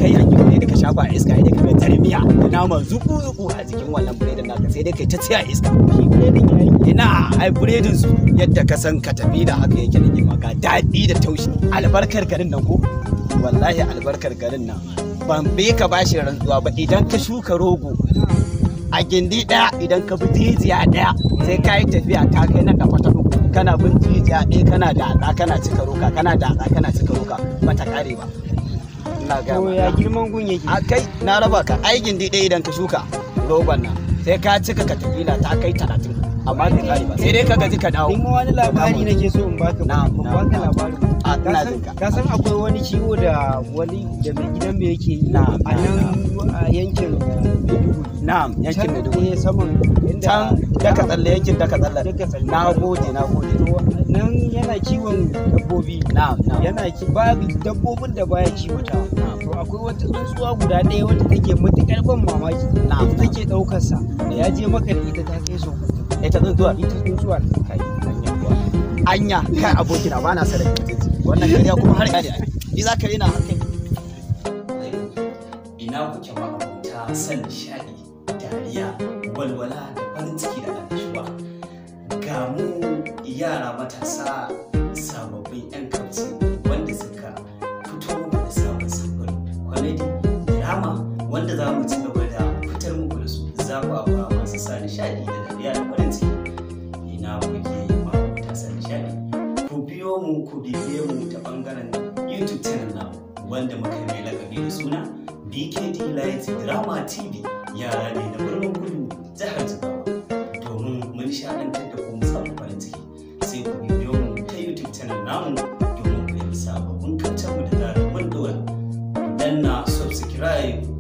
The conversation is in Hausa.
kai yankin biredi ka shafa a iska yadda ka ga tarbiya da nama zuku zuku a jikin wannan biredin naka sai dai kai ta tsaya iska shi biredin ya yi ina ai biredin su yadda ka san ka tafi da haka yake da maka daɗi da taushi albarkar garin nan ko wallahi albarkar garin nan ban be ka bashi rantsuwa ba idan ka shuka rogo a gindi ɗaya idan ka bi jijiya ɗaya sai ka yi tafiya ta kai na kafa ta uku kana bin jijiya ɗaya kana da kana cika roka kana da kana cika roka bata kare ba ina ga to ya girman gun yake a kai na raba ka ai gindi ɗaya idan ka shuka rogon nan sai ka cika katafila ta kai talatin amma bai kare ba sai dai ka gaji ka dawo in wani labari nake so in baka Na'am, in na'am, baka na'am. labari a Ka ina san- jin ka ka san akwai wani ciwo da wani da mai gidan mu yake yi Na'am, a nan a yankin Maiduguri na'am yankin Can Maiduguri ne saman inda can daka tsalle yankin daka tsalle Daka tsalle. na gode na gode to nan yana kiwon dabbobi na'am na'am yana ki babu dabbobin da baya kiwata Na'am. to akwai wata tsuntsuwa guda ɗaya wata take matuƙar ban mamaki Na'am, ita take ɗaukar sa da ya je maka da ita ta kai so ita tsuntsuwa ita tsuntsuwa kai anya kuwa anya kai abokina ba na sadaka mutunci wannan kariya kuma har kare ni za ka rena hankali ina kuke ma ta san nishadi dariya walwala da farin ciki da annashuwa ga mu yara matasa sababbin yan kauce wanda suka fito da sabon sabon kwamedi drama wanda za mu ci gaba da fitar muku da su zafafa masu sa nishadi da dariya da farin ciki ina kuke ma ta sa nishadi ku biyo mu ku bibiye mu ta bangaren youtube channel namu wanda muka yi mai lakabi da suna bkd light drama tv yara ne na birnin kudu jihar jigawa domin mun nishadantar da ku musamman farin ciki sai ku bibiyo mu ta youtube channel namu domin ku yi sababbin kancan mu da zarar mun dora ku danna subscribe